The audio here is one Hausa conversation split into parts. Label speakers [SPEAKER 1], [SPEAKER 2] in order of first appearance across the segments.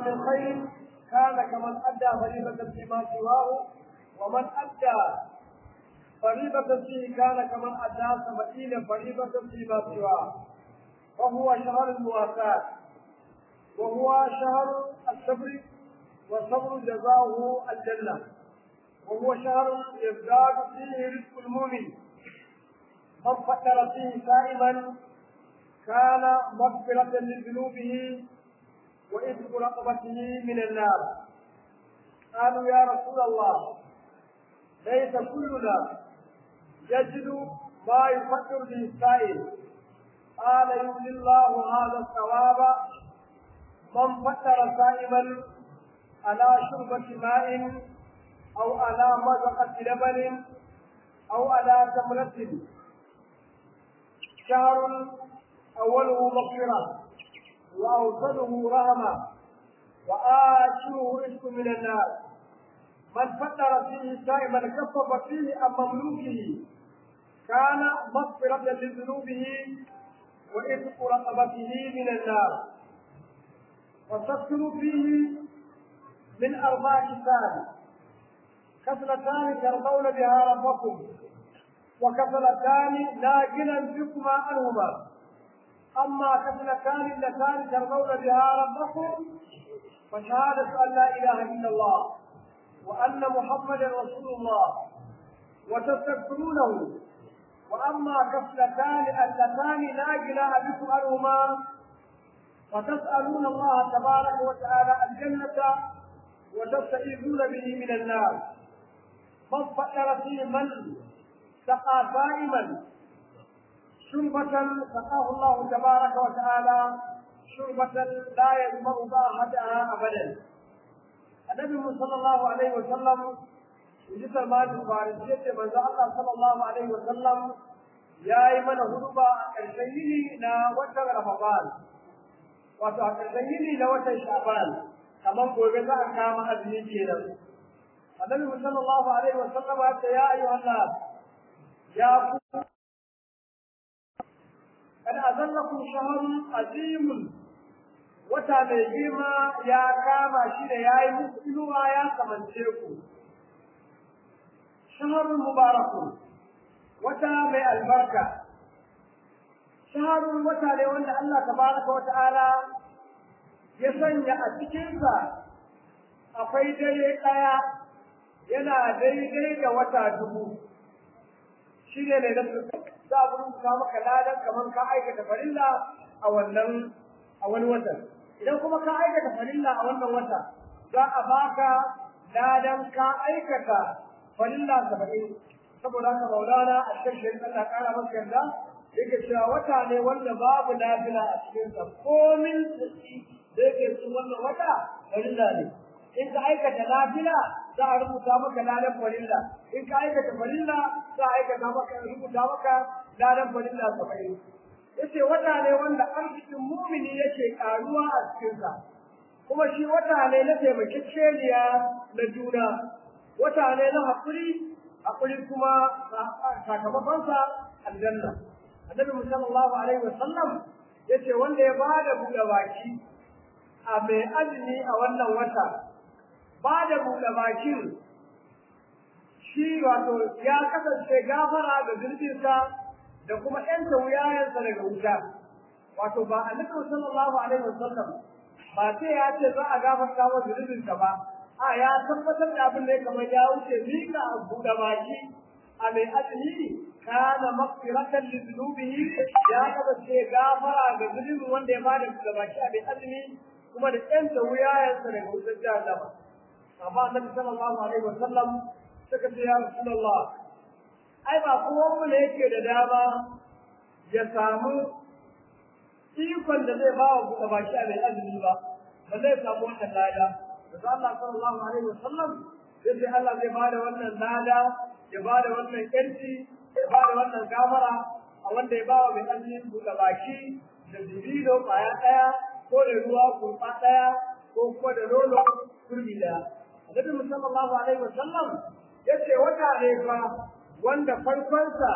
[SPEAKER 1] من خير كان كمن أدى فريضة فيما سواه ومن أدى فريضة فيه كان كمن أدى سبعين فريضة فيما سواه وهو شهر المواساة وهو شهر الصبر والصبر جزاؤه الجنة وهو شهر يزداد فيه رزق المؤمن من فكر فيه سائما كان مغفرة لذنوبه وإذن رقبته من النار قالوا يا رسول الله ليس كلنا يجد ما يفكر به السائل قال يولي الله هذا الثواب من فكر سائما على شربة ماء أو على مزقة لبن أو على تمرة شهر أوله مغفرة وأوصله رحمة وآخره رزق من النار من فطر فيه سائما كفف فيه عن مملوكه كان مغفرة لذنوبه وإذق رقبته من النار وتذكر فيه من أربع كتاب كسلتان ترضون بها ربكم وكسلتان لا غنى بكما عنهما أما كسلتان اللتان ترضون بها ربكم فشهادة أن لا إله إلا الله وأن محمدا رسول الله وتستغفرونه وأما كسلتان اللتان لا غنى بكم عنهما فتسألون الله تبارك وتعالى الجنة وتستعيذون به من النار من فكر في من سقى صائما شربة سقاه الله تبارك وتعالى شربة لا يظمأ باحتها أبدا النبي صلى الله عليه وسلم ji salmanin farisi yace manzo Allah sallallahu alaihi wa sallam yayi mana huduba a ƙarshen yini na watan Ramadan wato a ƙarshen yini na watan Sha'ban kamar gobe za a kama azumi kenan annabi sallallahu alaihi wa sallam ya ce ya ayyuhan nas ya ku kad azallakum shahrun azimun wata mai girma ya kama shi da yayi muku inuwa ya kamance ku shahrun mubarakun wata mai albarka shahrun wata ne wanda Allah tabaraka wa ta'ala ya sanya a cikinsa akwai dare ɗaya yana daidai da wata dubu shi ne ne za a rubuta maka ladan kamar ka aikata farilla a wannan a wani wata idan kuma ka aikata farilla a wannan wata za a baka ladan ka aikata farilla saba'in saboda haka maulana a cikin shirin Allah kara masa yarda yake cewa wata ne wanda babu nafila a cikinsa komin tsaki da yake cikin wannan wata farilla ne in ka aikata nafila za a rubuta maka ladan farilla in ka aikata farilla za a aikata maka rubuta maka ladan farilla saba'in yace wata ne wanda arzikin mumini yake karuwa a cikinsa kuma shi wata ne na taimakekeniya na juna wata ne na haƙuri haƙuri kuma sakamakonsa aljanna annabi sallallahu alaihi wasallam yace wanda ya bada buɗe baki a mai azumi a wannan wata ba da buɗe bakin shi wato ya kasance gafara da zurbinsa da kuma ƴanta wuyayensa daga wuta wato ba annabi sallallahu alaihi wasallam ba sai ya ce za a gafarta wa zurbinsa ba a ya tabbatar da abin da ya kamar ya wuce mika a buɗe baki a mai azumi kana maghfiratan li dhunubihi ya kasance gafara ga zunubin wanda ya bada buɗe baki a mai azumi kuma da ƴanta wuyayensa daga wutar jahannama amma annabi sallallahu alaihi wasallam suka ce ya rasulullah ai ba kowa mu ne yake da dama ya samu ikon da zai ba wa buɗe baki a mai azumi ba ba zai samu wannan lada da Allah sallallahu alaihi wasallam sai sai Allah zai bada wannan lada ya bada wannan yanci ya bada wannan gafara a wanda ya ba wa mai azumi buɗe baki da dibino ƙwaya ɗaya ko da ruwa kurɓa ɗaya ko kuma da nono kurmi ɗaya Annabi sallallahu alaihi wasallam yace wata ne fa wanda farkonsa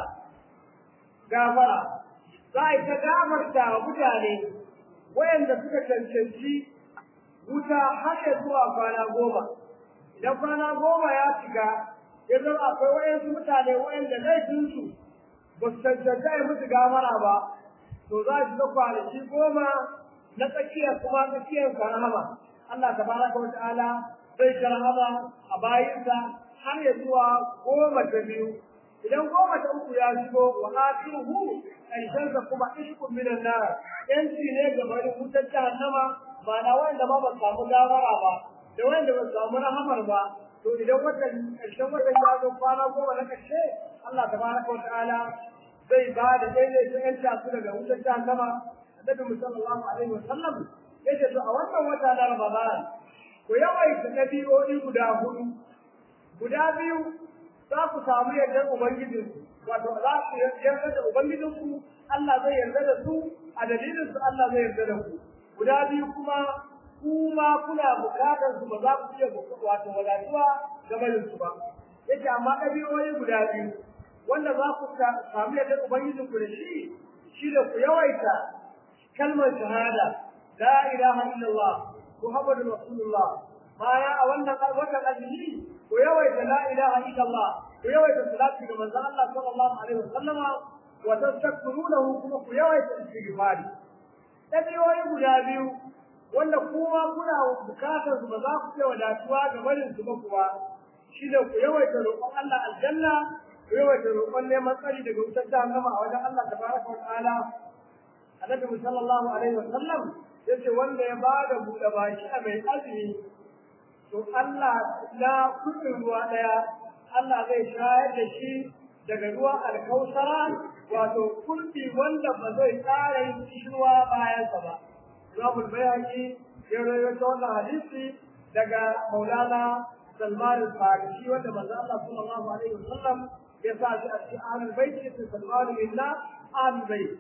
[SPEAKER 1] gafara za a ta gafarta wa mutane wayanda suka cancanci wuta haka zuwa kwana goma idan kwana goma ya shiga ya zama akwai wayansu mutane wayanda laifinsu ba su cancanta ya musu gamara ba to za su ga kwanaki goma na tsakiyar kuma tsakiyar karama Allah tabaraka wa ta'ala zai karama a bayinsa har ya zuwa goma ta biyu idan goma ta uku ya shigo wa akhiruhu ƙarshensa kuma ishkun minan nar yanci ne ga bari wutar jahannama ba na wanda ma ba samu gawara ba da wanda ba samu rahamar ba to idan watan ƙarshen watan ya zo kwana goma na ƙarshe Allah tabaraka wa ta'ala zai ba da daidaita yan su daga wutar jahannama annabi sallallahu alaihi wa sallam yace to a wannan wata na Ramadan ku yawaita ɗabi'o'i guda hudu guda biyu za ku samu yardar ubangijinku wato za ku yarda da ubangijinku Allah zai yarda da su a dalilin su Allah zai yarda da ku guda biyu kuma kuma kuna bukatar su ba za ku iya wato wadatuwa game da su ba yake amma ɗabi'o'i guda biyu wanda za ku samu yardar ubangijinku da shi shi da ku yawaita kalmar shahada la ilaha illallah muhammadur rasulullah baya a wannan watan azumi ku yawaita la ilaha illallah ku yawaita salati ga manzon Allah sallallahu alaihi wasallama wa tastaghfirunahu kuma ku yawaita istighfari dabiyoyi guda biyu wanda kuma kuna bukatar su ba za ku iya wadatuwa ga barin su ba kuwa shi da ku yawaita roƙon Allah aljanna ku yawaita roƙon neman tsari daga wutar jahannama a wajen Allah tabaraka wa ta'ala annabi sallallahu alaihi wasallam yace wanda ya bada buɗe baki a mai azumi to Allah na kudin ruwa daya Allah zai shayar da shi daga ruwan alkausara wato kurbi wanda ba zai ƙara yin kishirwa bayan sa ba Imam Bayhaqi ya rawaito wannan hadisi daga Maulana Salman al-Farisi wanda manzo Allah sallallahu alaihi wasallam ya sa shi a cikin ahlul bait ya Salman minna ahlul bait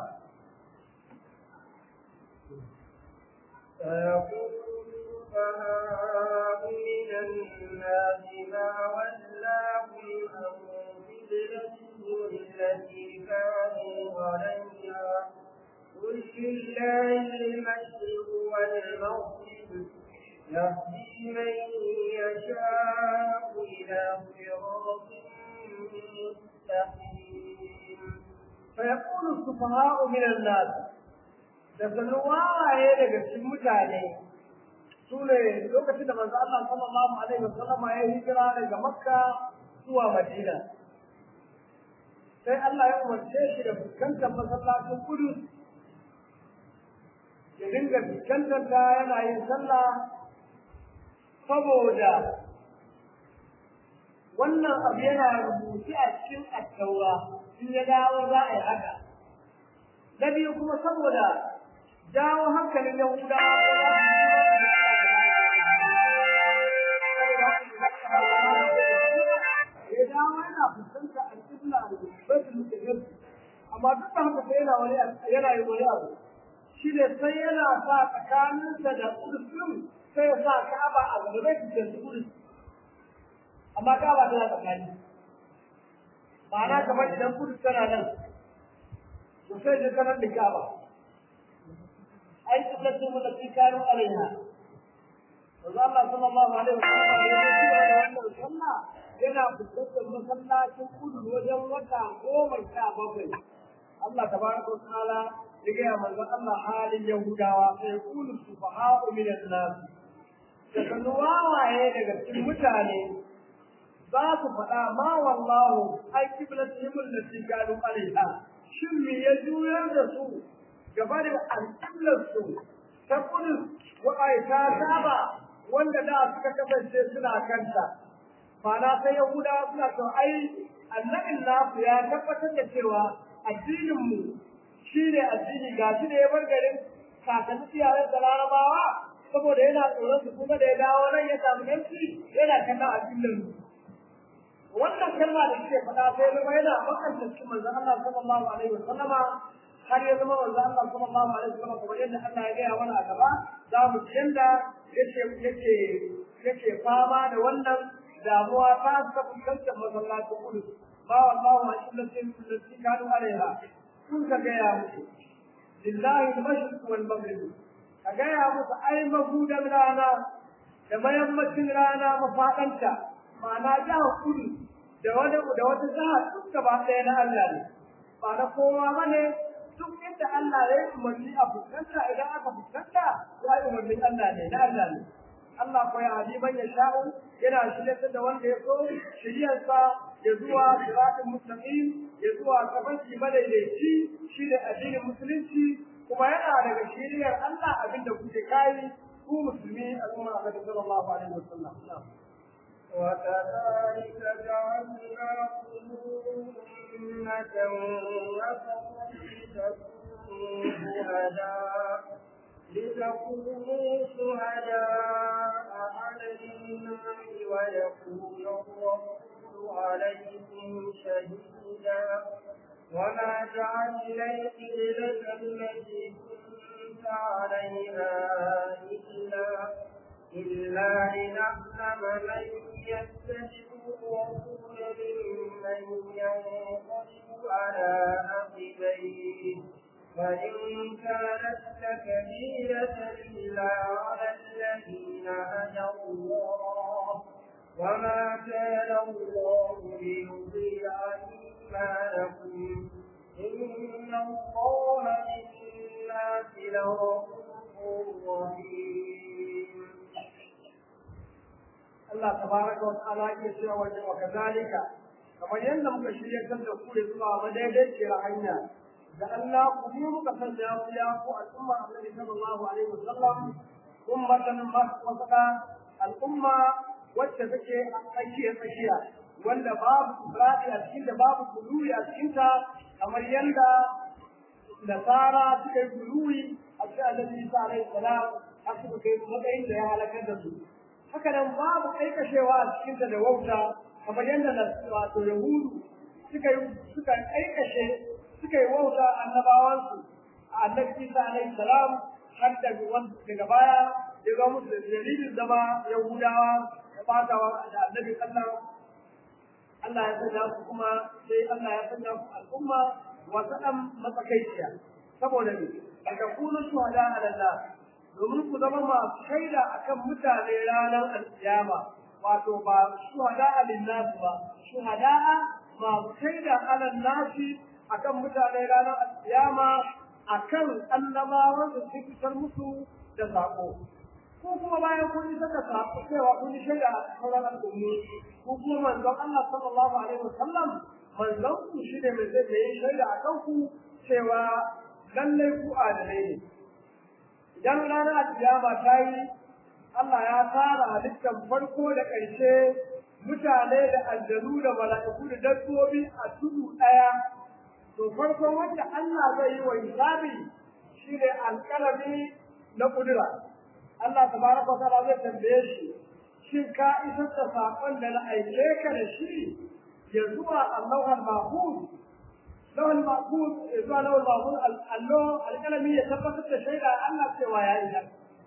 [SPEAKER 2] السفهاء من الناس ما ولاهم عن قبلتهم التي كانوا عليها قل لله المشرق والمغرب يهدي من يشاء إلى صراط مستقيم
[SPEAKER 1] فيقول السفهاء من الناس da sannu wawaye daga cikin mutane su ne lokacin da manzo Allah sallallahu alaihi wasallam ya hijira daga Makka zuwa Madina sai Allah ya umarce shi da fuskantar masallacin Kudus ya dinga fuskantar ta yana yin sallah saboda wannan abu yana rubuce a cikin attaura in ya dawo za a yi haka na biyu kuma saboda jawo hankalin Yahudawa ya dawo yana fuskanta alƙibla da baitul muqaddas amma duk da haka sai yana wani yana yin wani abu shi ne sai yana sa tsakaninsa da kudus sai ya sa ka'aba a gaba zai fuskanci kudus amma ka'aba tana tsakani ma'ana kamar idan kudus tana nan to sai da kanar da ka'aba ai qiblatu allati kanu alaiha Manzo Allah sallallahu alaihi wasallam ya ce da wannan sallah yana fuskantar masallacin kudu wajen wata goma sha bakwai Allah tabaraka wa ta'ala ya gaya manzo Allah halin Yahudawa sai kulu sufaha'u min an-nas da kanu wawaye daga cikin mutane za su faɗa ma wallahu ai kiblatihim allati kanu alaiha shin me ya juyar da su gaba da alƙiblar su ta kudu wa ta saba wanda da suka kasance suna kanta ma'ana sai Yahudawa suna cewa ai annabin nasu ya tabbatar da cewa addinin mu shine addini ga shi da ya bar garin kakanni iyayen da larabawa saboda yana tsoron su kuma da ya dawo nan ya samu yanci yana kallon addinin mu wannan kalma da suke faɗa sai zama yana makanta cikin manzon Allah sallallahu alaihi wa sallama har ya zama manzon Allah sallallahu alaihi wa sallama kamar yadda Allah ya gaya mana a gaba za mu ci yanda yake yake yake fama da wannan damuwa ta ta fuskantar masallacin kudu ba wallahu ma illatin allati kanu alaiha kun ka ga ya mutu lillahi al-mashriq wal maghrib ka gaya musu ai magudan rana da mayammacin rana mafaɗanta ma'ana jihar kudu da wani da wata jihar duk gaba ɗaya na Allah ne ba na kowa ba ne duk inda Allah ya yi umarni a fuskanta idan aka fuskanta ya yi umarnin Allah ne na Allah ne Allah ko ya hadi man ya sha'u yana shirya da wanda ya so shiryarsa ya zuwa siratin mustaqim ya zuwa tafarki madaidaici shi ne addinin musulunci kuma yana daga shiryar Allah abinda kuke kai ku musulmi al'umma Annabi sallallahu alaihi wasallam
[SPEAKER 2] وكذلك جعلناكم أمة وسطا لتكونوا شهداء لتكونوا شهداء على الناس ويكون الرسول عليكم شهيدا وما جعلنا القبلة التي كنت عليها إلا إلا لنعلم من يتبع الرسول ممن ينقلب على عقبيه وإن كانت لكبيرة إلا على الذين هدى الله وما كان الله ليضيع إيمانكم إن الله بالناس لرؤوف رحيم
[SPEAKER 1] Allah tabaraka wa ta'ala yake cewa wa kadhalika kamar yadda muka shirya kan da ku zuwa madaidaiciyar hanya da Allah ku yi muka sanya ku ya ku al'umma Annabi sallallahu alaihi wasallam ummatan wasata al'umma wacce take a tsakiya tsakiya wanda babu ibrahim a cikin da babu kuluwi a cikin ta kamar yadda nasara suka yi kuluwi a cikin Annabi Isa alaihi salam har suka kai matsayin da ya halakar da su haka nan babu aikashewa a cikinta da wauta kamar yadda na wato yahudu suka yi suka aikashe suka yi wauta annabawansu a annabi isa alaihi salam har daga baya ya ga musu da dalilin zama yahudawa da fatawa da annabi allah Allah ya sanya su kuma sai Allah ya sanya su al'umma wasu ɗan matsakaiciya saboda ne daga kuna shuhada ala Allah domin ku zama masu shaida akan mutane ranar alkiyama wato ba shuhada linnas ba shuhada masu shaida ala nasi akan mutane ranar alkiyama akan annabawan da suke fitar musu da sako ko kuma bayan kun yi saka sako cewa kun yi shaida a sauran al'ummi ko kuma manzon Allah sallallahu alaihi wasallam manzon ku shi ne mai zai yi shaida akan ku cewa lallai ku adalai ne idan ranar kiyama ta yi Allah ya tara halittar farko da ƙarshe mutane da aljanu da mala'iku da dabbobi a tudu ɗaya to farko wanda Allah zai yi wa hisabi shine alƙalami na ƙudura Allah tabaraka wa ta'ala zai tambaye shi shin ka isar da saƙon da na aike ka da shi ya zuwa Allahul Mahfuz lawal ma'bud zuwa lawal ma'bud allo alkalami ya tabbatar da shaida Allah cewa ya yi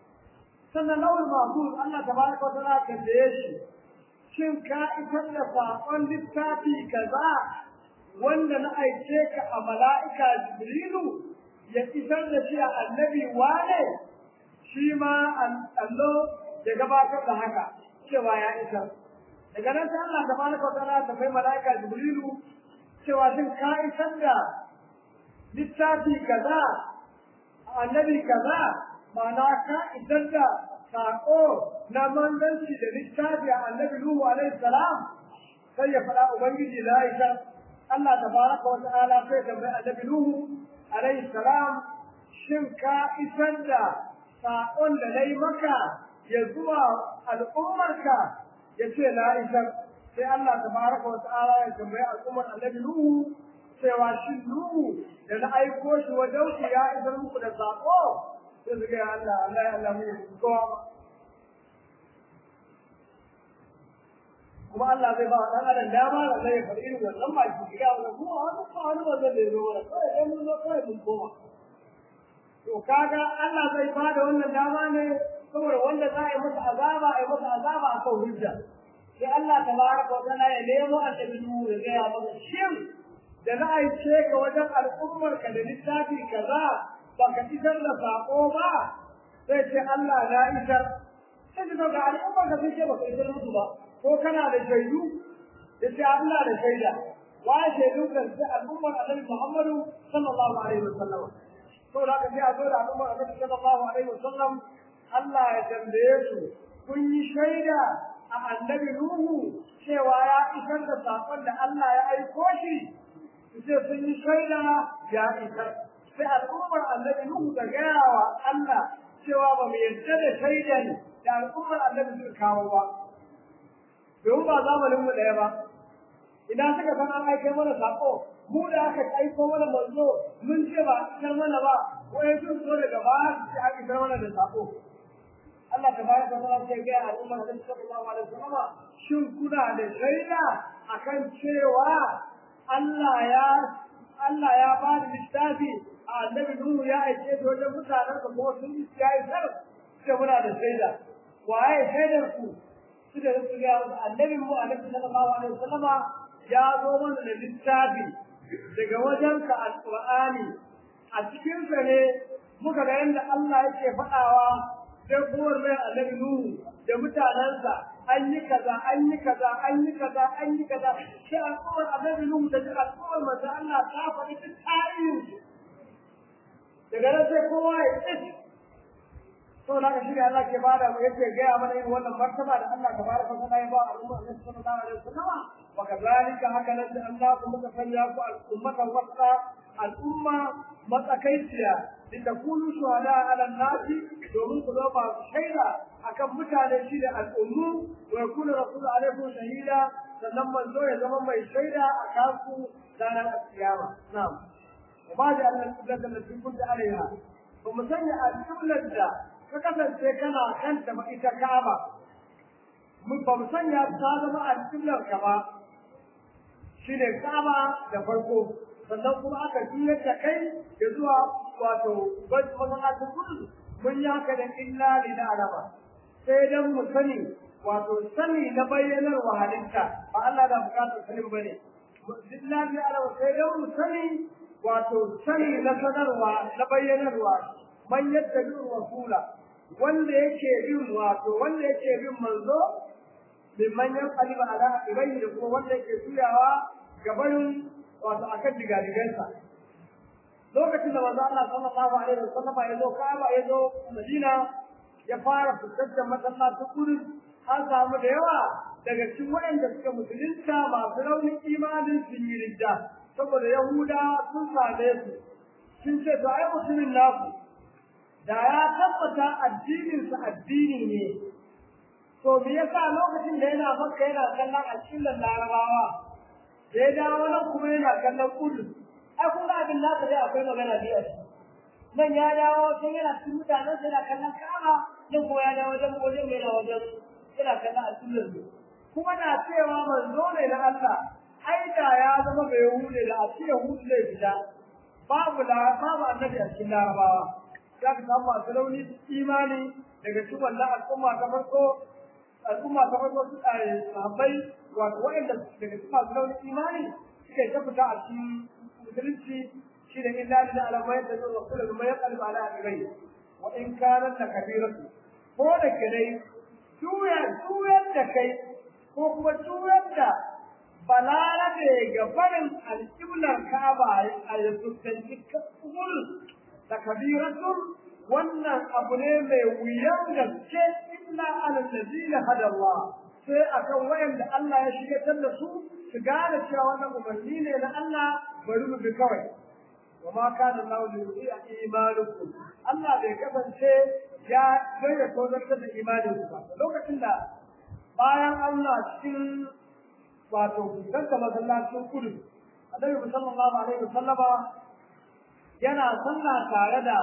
[SPEAKER 1] sannan lawal ma'bud Allah tabaraka wa ta'ala tambaye shi shin ka isar da saƙon littafi kaza wanda na aike ka a mala'ika jibrilu ya isar da shi a annabi wane shi ma allo ya gabatar da haka cewa ya isar daga nan sai Allah tabaraka wa ta'ala ta kai mala'ika jibrilu cewa shin ka isar da littafi kaza annabi kaza ma'ana ka isar da saƙo na manzanci da littafi a annabi Nuhu alaihi salam sai ya faɗa ubangiji la isar Allah tabaraka wa ta'ala sai tambayi annabi Nuhu alaihi salam shin ka isar da saƙon da na yi maka ya zuwa al'ummarka ya ce la isar sai Allah tabaraka wa ta'ala ya tambayi al'ummar annabi Nuhu cewa shi Nuhu da na aiko shi wajen ku ya isar muku da sako sai su ga Allah Allah ya Allah mu kowa kuma Allah zai ba dan adam dama da zai faɗi irin wannan ba shi ga wannan kuma wani ba wani wanda zai zo mana kawai dan mun zo kawai mun koma to kaga Allah zai ba da wannan dama ne saboda wanda za a yi masa azaba a yi masa azaba akan hujja sai Allah tabaraka wa ta'ala ya nemo annabi Nuhu ya ga ya masa shin da na aice ka wajen al'ummar ka da littafi kaza ba ka isar da sako ba sai ce Allah na isar sai ce ga al'umma ka sai ce ba kai isar musu ba ko kana da shaidu ya ce Allah da shaida wa shaidu kan sai al'ummar Annabi Muhammadu sallallahu alaihi wasallam to da ka sai a zo da al'ummar Annabi sallallahu alaihi wasallam Allah ya tambaye su kun yi shaida a annabi Nuhu cewa ya isar da sakon da Allah ya aiko shi sai sun yi shaida ya isar sai al'ummar annabi Nuhu ta gaya wa Allah cewa ba mu yarda da shaidan da al'ummar annabi suka kawo ba domin ba zamanin mu ɗaya ba ina suka san an aike mana sako mu da aka aiko mana manzo mun ce ba isar mana ba wai sun so daga baya su ce aka isar mana da sako Allah ta bayar da sana sai ga al'ummar da sallallahu alaihi wasallam shin kuna da shaida akan cewa Allah ya Allah ya ba da littafi a annabi Nuhu ya aike shi wajen mutanen da kuma sun yi yayi sar sai muna da shaida waye shaidar ku su da su ga annabi mu annabi sallallahu alaihi wasallam ya zo mana da littafi daga wajen ka alqur'ani a cikin sa ne muka ga yanda Allah yake faɗawa sai kowar mai annabi Nuhu da mutanensa an yi kaza an yi kaza an yi kaza an yi kaza sai al'ummar annabi Nuhu da duk al'ummar manzo Allah ta faɗi duk tarihin daga nan sai kowa ya tsaye to da ka shirya Allah ke bada mu yake gaya mana yin wannan martaba da Allah ta baraka ta ya ba al'ummar annabi sallallahu alaihi wasallam wa kadhalika haka nan da Allah kuma ka sanya ku al'ummatan wasa al'umma matsakaiciya litakunu shuhada ala nasi domin ku zama shaida akan mutane shi da al'ummu wa yakuna rasul alaikum shahida sannan manzo ya zama mai shaida a kanku ranar kiyama na'am wa ma da Allah kullata da kunta alaiha ba mu sanya al'umlar da ka kasance kana kanta ba ita ka'aba mun ba mu sanya ta zama al'umlar ka ba shine ka'aba da farko sannan kuma aka juyar da kai ya zuwa wato masallacin kudu mun yi haka da illa li na alama sai dan mu sani wato sani na bayyanar wa halitta ba Allah da bukatar sanin bane illa li alama sai dan mu sani wato sani na sanarwa na bayyanarwa man yadda bin rasula wanda yake bin wato wanda yake bin manzo min manyan qaliba ala ibayhi da kuma wanda yake tuyawa gabanin wato akan digadigansa lokacin da manzo Allah sallallahu alaihi wasallam ya zo Kaaba ya zo Madina ya fara fuskantar masallacin Qudus an samu da yawa daga cikin waɗanda suka musulunta masu raunin imanin sun yi ridda saboda Yahuda sun same su sun ce to ai mutumin naku da ya tabbata addinin sa addini ne to me yasa lokacin da yana Makka yana kallon addinin Larabawa da ya dawo nan kuma yana kallon Qudus ai kun ga abin nasa dai akwai magana biyar nan ya dawo sai yana cikin mutanen sai yana kallon Ka'aba nan kuma ya dawo wajen wajen mai na wajen yana kallon al'ummar su kuma na cewa manzo ne na Allah ai da ya zama bai hude da a ce hudu zai fita babu la babu annabi a cikin larabawa za ka samu masu rauni imani daga cikin wannan al'umma ta farko al'umma ta farko su sahabbai wato waɗanda daga cikin masu rauni imani suka yi ta fita a cikin musulunci shi da illa da alamai da zuwa kula da mai kalba ala abai wa in kana da kabiratu ko da kai juya juyar da kai ko kuma juyar da balarabe ga barin alƙiblar kaba a fuskanci kubul da kabiratun wannan abu ne mai wuyan gaske illa ala ladina hada Allah sai akan wayanda Allah ya shigatar da su su gane cewa wannan umarni ne na Allah bari mu bi kawai wa ma kana Allah li yudi'a imanukum Allah bai kasance ya gaya ko zartar da imanin ku ba lokacin da bayan Allah cikin wato ganta masallacin kudu Annabi sallallahu alaihi wasallama yana sallah tare da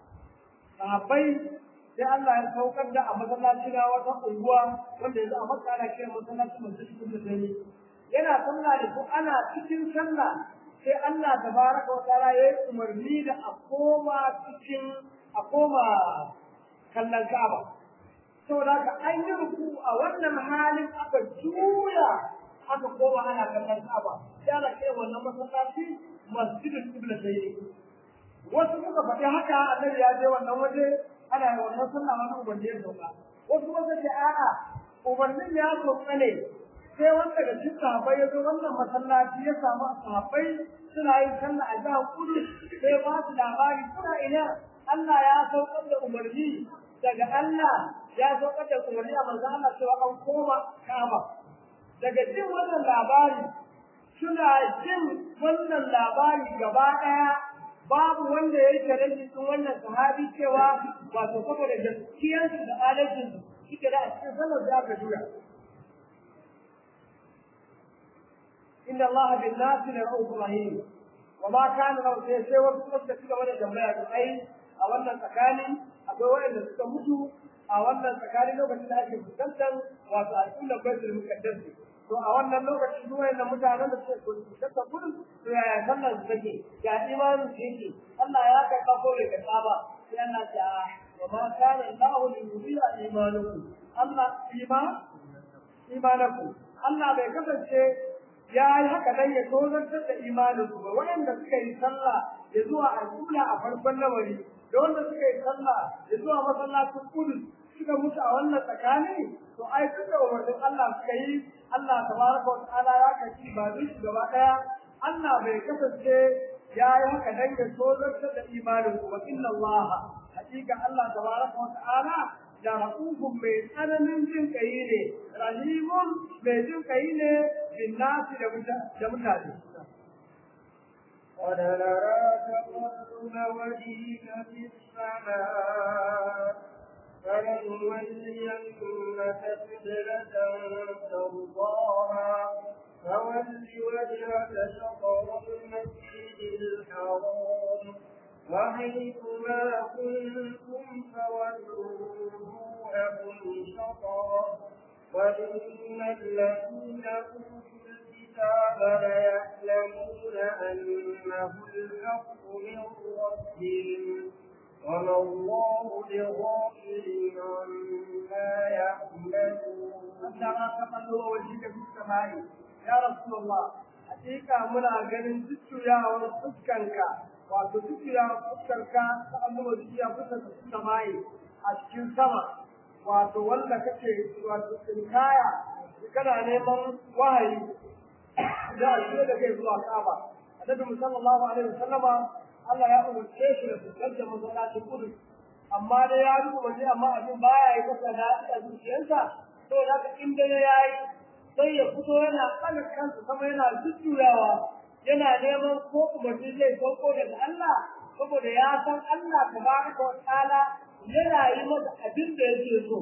[SPEAKER 1] sahabbai sai Allah ya saukar da a masallaci na wata unguwa wanda yanzu a Makka ana kiran masallacin masjidin da dare yana sallah da su ana cikin sallah sai Allah tabaraka wa ta'ala ya yi umarni da a koma cikin a koma kallon Ka'aba saboda haka an yi ruku a wannan halin aka juya aka koma ana kallon Ka'aba sai ana kiran wannan masallaci masjidul qibla sai wasu suka faɗi haka annabi ya je wannan waje ana yi wannan sallah wani umarni ya sauka wasu wasu ce a'a umarnin ya sauka ne sai wanda daga cikin sahabbai ya zo wannan masallaci ya samu sahabbai suna yin sallah a jihar kudu sai ba su labari suna ina Allah ya saukar da umarni daga Allah ya saukar da umarni a manzo Allah cewa an koma Kaaba daga jin wannan labari suna jin wannan labari gaba ɗaya babu wanda ya yi tarihi cikin wannan sahabi cewa wato saboda gaskiyarsu da adalcinsu suke da a cikin sallar da aka juya. Inna Allah bin nasi la ra'ufur rahim wa ma kana lahu sai sai wasu suka ci gaba da tambaya da ai a wannan tsakani akwai wanda suka mutu a wannan tsakani lokacin da ake fuskantar wato al'ummar baitul muqaddas to a wannan lokaci duk wayannan mutanen da suke kusa gudun to yaya sallar su take ya imanin su yake Allah ya karɓa ko bai karɓa ba sai Allah ta wa ma kana Allahu li yudhi'a imanakum Allah iman imanakum Allah bai kasance ya yi haka dan ya tozartar da imanin su ba wayanda suka yi sallah ya zuwa al'ula a farkon lamari da wanda suka yi sallah ya zuwa masallacin kudus suka mutu a wannan tsakani to ai duk da umarnin Allah suka yi Allah tabaraka wa ta'ala ya kaci ba duk gaba daya Allah bai kasance ya yi haka dan ya tozartar da imanin ku ba inna Allah hakika Allah tabaraka wa ta'ala da rahufun mai tsananin jin kai ne rahimun mai jin kai ne bin nasi da mutane
[SPEAKER 2] قد نرى تقلب وجهك في السماء فلنولينك قبلة ترضاها فول وجهك شطر المسجد الحرام وحيث ما كنتم فولوا وجوهكم شطرا وإن الذين أوتوا الكتاب ليعلمون أنه الحق من ربهم وما الله بغافل عما يعملون
[SPEAKER 1] عندما تقلب وجهك في السماء يا رسول الله حقيقة منا ganin jujjuyawar fuskanka wato jujjuyawar fuskarka ta annuba jujjuya fuskar su samaye a cikin sama wato wanda kake wato tsinkaya kana neman wahayi da alƙe da kai zuwa Ka'aba annabi sallallahu alaihi wasallama Allah ya umarce shi da fuskantar masallacin kudu amma da ya rubu waje amma abin baya yi masa daɗi a zuciyarsa to da ka in dare ya yi sai ya fito yana ɗaga kansa sama yana jujjuyawa yana neman ko umarni zai sauko daga Allah saboda ya san Allah tabaraka wa ta'ala yana yi masa abin da yake so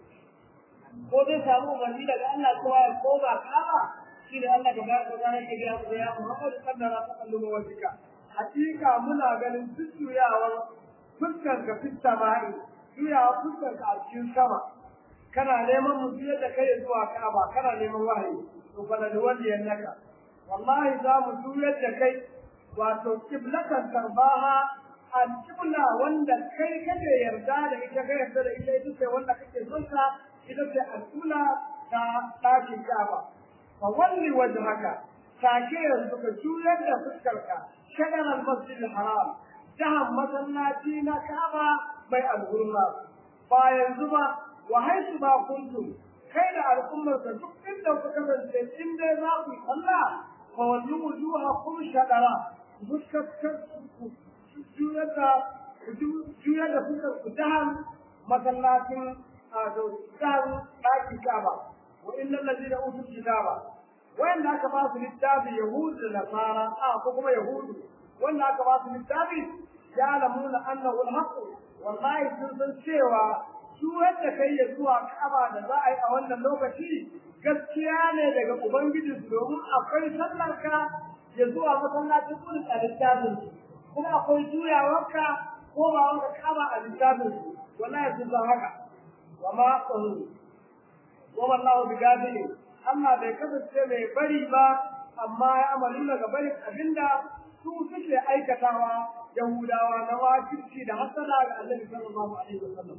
[SPEAKER 1] ko zai samu umarni daga Allah cewa ya koma kama shi ne Allah tabaraka wa ta'ala ya ga ya Muhammad sallallahu alaihi wa sallam hakika muna ganin jujjuyawar fuskar ka fi sama'i juyawa fuskar ka a cikin sama kana neman mu biyar da kai zuwa Ka'aba kana neman wahayi to bala da wanda ya naka wallahi za mu juyar da kai wato kiblatan tarbaha al-qibla wanda kai kake yarda da ita kai yarda da ita ita ce wanda kake son ta ita ce al-qibla ta ɗakin Ka'aba fa walli wajhaka take yanzu ka juyar da fuskarka shagar al-masjid al-haram jahan masallaci na Ka'aba mai al-hurma ba yanzu ba wa haisu ba kuntum kai da al'ummar ka duk inda ku kasance in dai za ku yi sallah fa wallu wujuhakum shadara fuskar ku juyar da juyar da fuskar ku jahan masallacin a jahan ɗakin Ka'aba wa innal ladina utul kitaba wanda aka ba su littafi yahudu da nasara a ko kuma yahudu wanda aka ba su littafi ya lamuna annahu alhaq wallahi sun san cewa su wanda kai ya zuwa kaba da za a yi a wannan lokaci gaskiya ne daga ubangiji su domin akwai sallar ka ya zuwa masallacin kudin a littafin su kuma akwai juyawarka ko ba wanka kaba a littafin su wallahi sun san haka wa ma tsaro wa wallahu bi gafilin Allah bai kasance mai bari ba amma ya amalu daga barin abinda su suke aikatawa Yahudawa na wakilci da hasada ga Annabi sallallahu alaihi wasallam.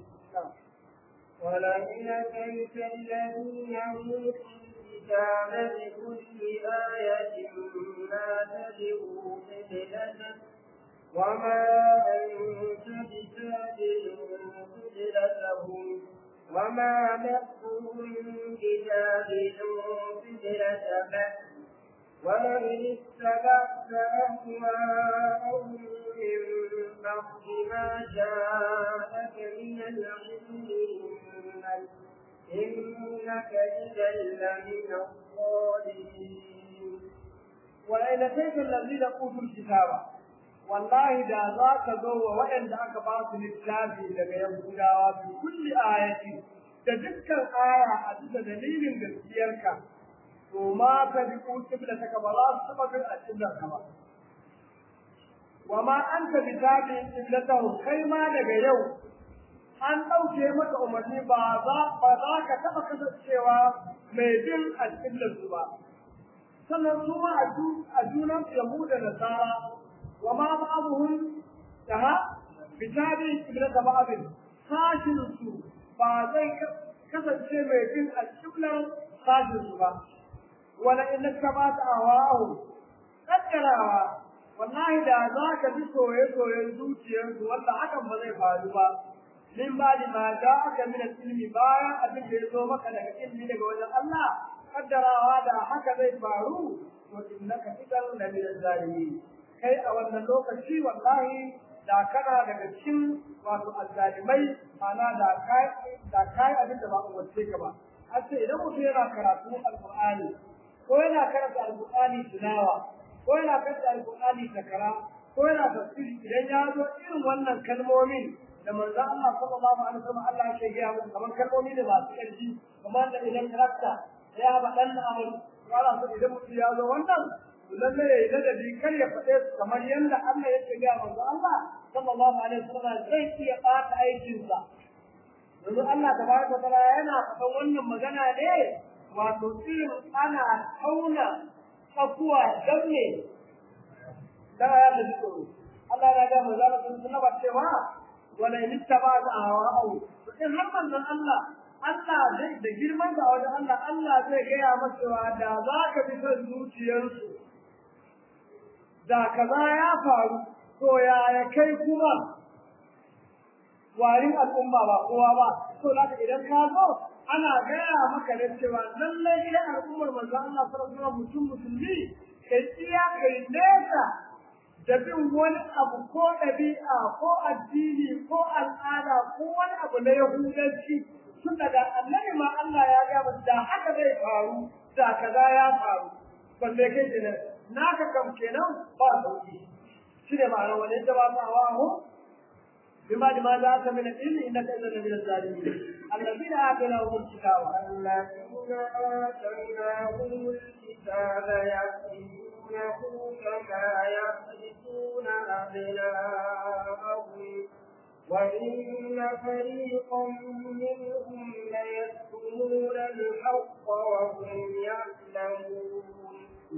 [SPEAKER 2] ولئن أتيت الذين أوتوا الكتاب بكل آية ما تبعوا قبلتك وما أنت بتابع قبلتهم وما بعضهم بتابع قبلة بعض ولئن اتبعت أهواءهم من بعد ما جاءك من العلم إنك إذا لمن الظالمين
[SPEAKER 1] ولئن أتيت الذين أوتوا الكتاب wallahi da za ka zo wa waɗanda aka ba su littafi daga Yahudawa bi kulli ayati da dukkan aya a bisa dalilin gaskiyarka to ma ka bi kibla ta ka ba za su taɓa bin alƙiblar ka ba wa ma anta bi tabi'in qiblatahu kai ma daga yau an ɗauke maka umarni ba za ba za ka taɓa kasancewa mai bin alƙiblar su ba sannan su ma a junan yahuda da nasara وما بعضهم تها بتابع قبلة بعض ساشن سو بعضي كسر شيء بين القبلة ساشن سو ولا إن اتبعت أهواءهم قدرها والله da za ka bi soye-soyen zuciyarsu wanda hakan ba zai faru ba min ba da ma da aka mina ilmi bayan abin da ya zo maka daga ilmi daga wajen Allah kaddarawa da haka zai faru to innaka idan la min zalimin kai a wannan lokaci wallahi da kana daga cikin wato azzalimai mana da kai da kai abin da ba ku wace ka ba a ce idan mutum yana karatu alqur'ani ko yana karanta alqur'ani tilawa ko yana karanta alqur'ani takara ko yana tafsiri idan ya zo irin wannan kalmomin da manzo Allah sallallahu alaihi wasallam Allah ya gaya musu kamar kalmomi da masu ƙarfi kamar da idan karanta ya ba dan amal wala so idan mutum ya zo wannan lalle ya yi ladabi kar ya faɗe su kamar yadda Allah ya ce ga manzo Allah sallallahu alaihi wasallam zai iya ɓata aikinsa yanzu Allah tabaraka wa ta'ala yana faɗan wannan magana ne wato irin ana tauna tsakuwa dan ne dan ya da tsoro Allah ya ga manzo Allah sallallahu alaihi cewa wala in ittaba ahwa'u in har manzon Allah Allah zai da girman da wajen Allah Allah zai gaya masa cewa da za ka bi son zuciyarsu da kaza ya faru to yaya kai kuma warin al'umma ba kowa ba to zaka idan ka zo ana gaya maka da cewa lallai idan al'ummar manzon Allah sallallahu alaihi wasallam mutum musulmi kai tsiya kai nesa da bin wani abu ko ɗabi'a ko addini ko al'ada ko wani abu na yahudanci tun daga annabi ma Allah ya ga da haka zai faru da kaza ya faru balle kai kenan naka kam kenan ba sauki shine ma'ana wani da ba ma wa بما لما جاءك من العلم انك اذا من الظالمين الذين اتيناهم الكتاب
[SPEAKER 2] الذين آتيناهم الكتاب يعرفونه كما يعرفون أبناءهم وإن فريقا منهم ليكتمون الحق وهم يعلمون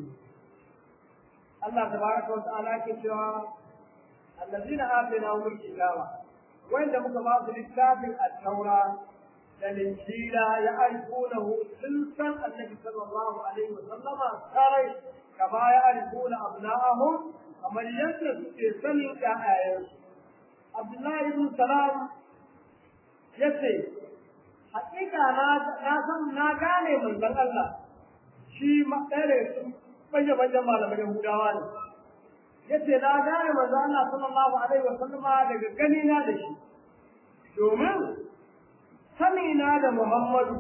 [SPEAKER 1] الله تبارك وتعالى كتاب الذين آتيناهم الكتاب وين muka ba su littafin at-taura da linjila ya aikunahu sun san annabi sallallahu alaihi wa sallama sarai kama ya aikuna abna'ahum kamar yadda suke sanin ƴaƴayensu Abdullahi ibn Salam yace hakika na na san na gane manzon Allah shi ma ɗaya su bayyana bayyana malaman Yahudawa ne yace na gane manzo Allah sallallahu alaihi wa sallama daga gani na da shi domin sani na da Muhammadu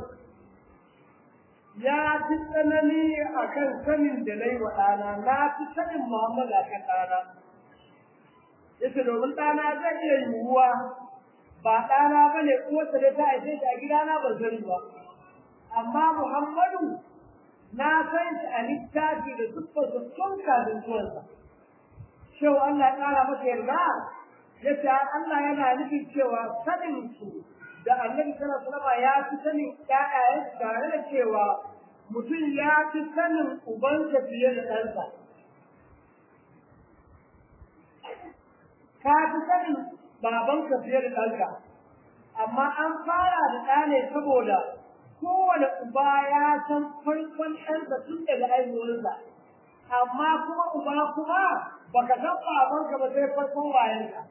[SPEAKER 1] ya fi tsanani akan sanin da nayi wa ɗana na fi sanin Muhammadu akan ɗana yace domin ɗana zai iya yiwuwa ba ɗana ba ne uwarsa da ta haife shi a gidana ban sani ba amma Muhammadu na san shi a littafi da siffarsa tun kafin zuwansa cewa Allah ya ƙara masa yarda ya ce Allah yana nufin cewa sanin su da annabi sallallahu alaihi wasallam ya fi sanin ƴaƴayen tare da cewa mutum ya fi sanin ubansa fiye da ɗansa. Ka fi sanin babanka fiye da ɗanka, amma an fara da ɗa ne saboda kowane uba ya san farkon ɗansa tun daga aihuwarsa amma kuma uba kuma baka san babanka ba sai farkon wayanka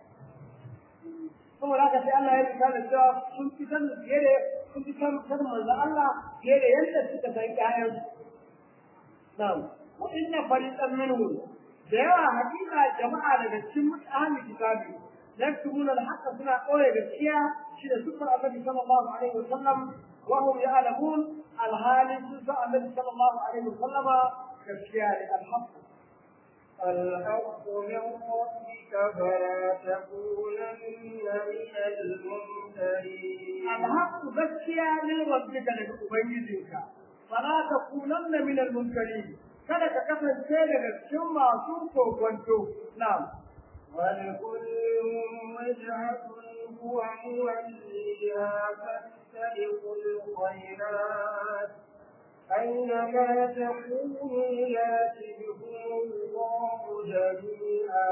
[SPEAKER 1] saboda haka sai Allah ya rika da cewa sun fi san fiye da sun fi san san manzo Allah fiye da yadda suka san ƴaƴan na'am wa inna fariqan minhum da yawa hakika jama'a daga cikin mutanen kitabi yaktubuna al-haqqa suna koyi gaskiya shi da sufar annabi sallallahu alaihi wasallam wa hum ya'lamun al-hali sun sa annabi sallallahu alaihi wasallama gaskiya ne al-haqq
[SPEAKER 2] الحق من ربك فلا تكونن من الممترين
[SPEAKER 1] الحق gaskiya ne rabbika daga ubangijinka fala takunanna min al-munkarin kada ka kasance daga cikin masu kokonto na'am
[SPEAKER 2] ولكل وجهة هو موليها فاستبقوا الخيرات أينما تكونوا يأتي بكم الله جميعا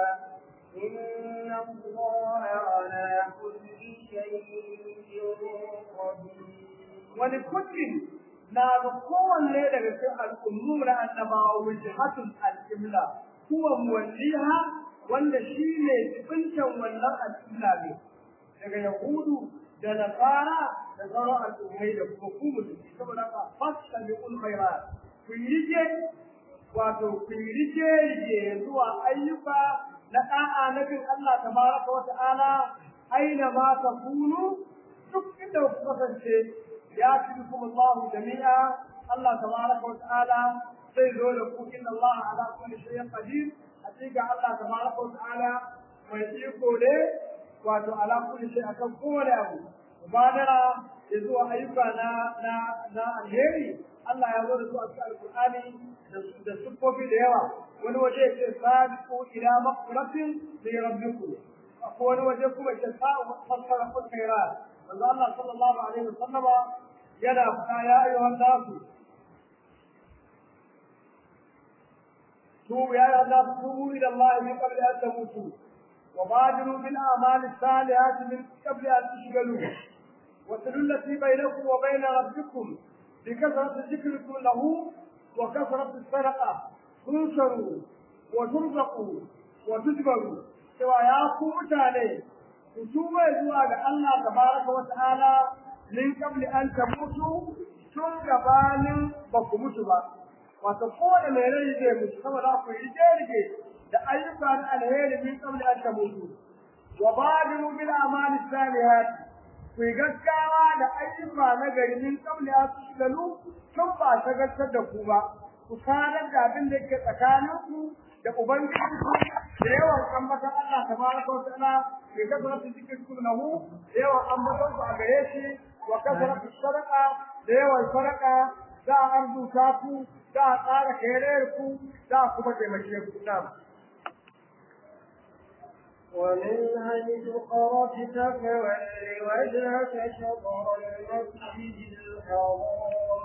[SPEAKER 2] إن الله على كل شيء قدير
[SPEAKER 1] ولكل na ga kowanne daga cikin al'ummu na annabawa wajhatul al-qibla huwa muwalliha wanda shine tsibincin wannan al-qibla ne daga yahudu da nasara da sauran al'ummai da kuma ku musulmi saboda haka fasta bi ul khairat ku rije wato ku rije rije zuwa ayyuka na da'a na bin Allah tabaraka wa ta'ala aina ma takunu duk inda ku kasance ياتيكم الله جميعا الله تبارك وتعالى sai zo da ku inna Allah ala kulli shay'in qadir hakika Allah tabaraka wa ta'ala mai iko ne wato ala kulli shay akan kowane abu mubadara ya zuwa ayyuka na na na alheri Allah ya zo da su a cikin alqur'ani da sufofi da yawa wani waje ya ce sabiqu ila maqratin li rabbikum akwai wani waje kuma ya ce sa'u fassara kul khairat manzo Allah sallallahu alaihi wasallama yana faɗa ya ayyuhan nasu توبوا يا أيها الناس توبوا إلى الله من قبل أن تموتوا وبادروا بالأعمال الصالحات من قبل أن تشغلوا وصلوا التي بينكم وبين ربكم بكثرة ذكركم له وكثرة الصدقة تنصروا وترزقوا وتجبروا سوى يا متاني كتوبة زواج الله تبارك وتعالى من قبل أن تموتوا tun gabanin ba ku mutu ba wato kowane mai rai zai mutu saboda ku yi rige da ayyuka na alheri min qabli an tamutu wa badiru bil amali salihat ku yi gaggawa da ayyuka na gari min qabli an tushgalu tun ba shagaltar da ku ba ku sanar da abin da yake tsakanin ku da ubangiji ku da yawan ambatan Allah tabaraka wa ta'ala ke kasaratu zikirkum lahu da yawan ambatan ku a gare shi wa kasaratu sadaqa da yawan sadaka za a arzuta ku za a tsara kerayar ku za a kuma taimake ku na
[SPEAKER 2] ومن حيث خرجت فول وجهك شطر المسجد الحرام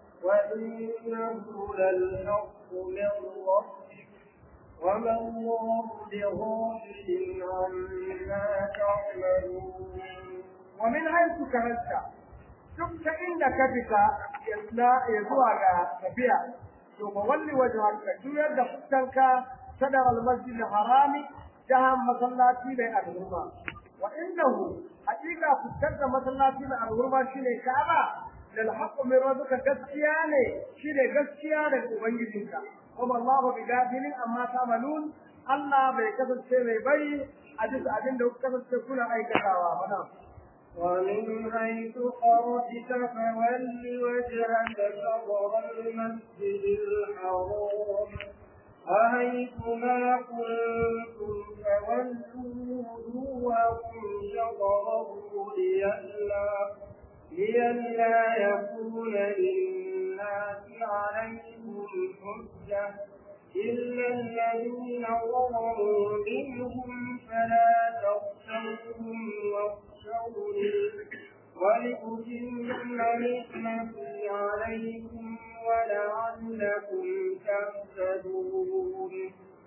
[SPEAKER 2] وإنه للحق من ربك وما الله بغافل عما تعملون
[SPEAKER 1] ومن حيث خرجت duk ta inda ka fita ya zuwa ga tafiya to ba walli wajen ka juyar da fuskanka sadar almasjid harami jahan masallaci mai alhurma wa innahu hakika fuskar da masallaci mai alhurma shine ka'aba lal haqqu min rabbika gaskiya ne shine gaskiya daga ubangijinka kuma Allah bi gafilin amma ta'malun Allah bai kasance mai bai a duk abin da kuka kasance kuna aikatawa ba na
[SPEAKER 2] ومن حيث خرجت فول وجهك شطر المسجد الحرام وحيث ما كنتم فولوا وجوهكم شطره لئلا لئلا يكون للناس عليكم حجة إلا الذين ظلموا منهم فلا تخشوهم واخشوني ولأتم نعمتي عليكم ولعلكم تهتدون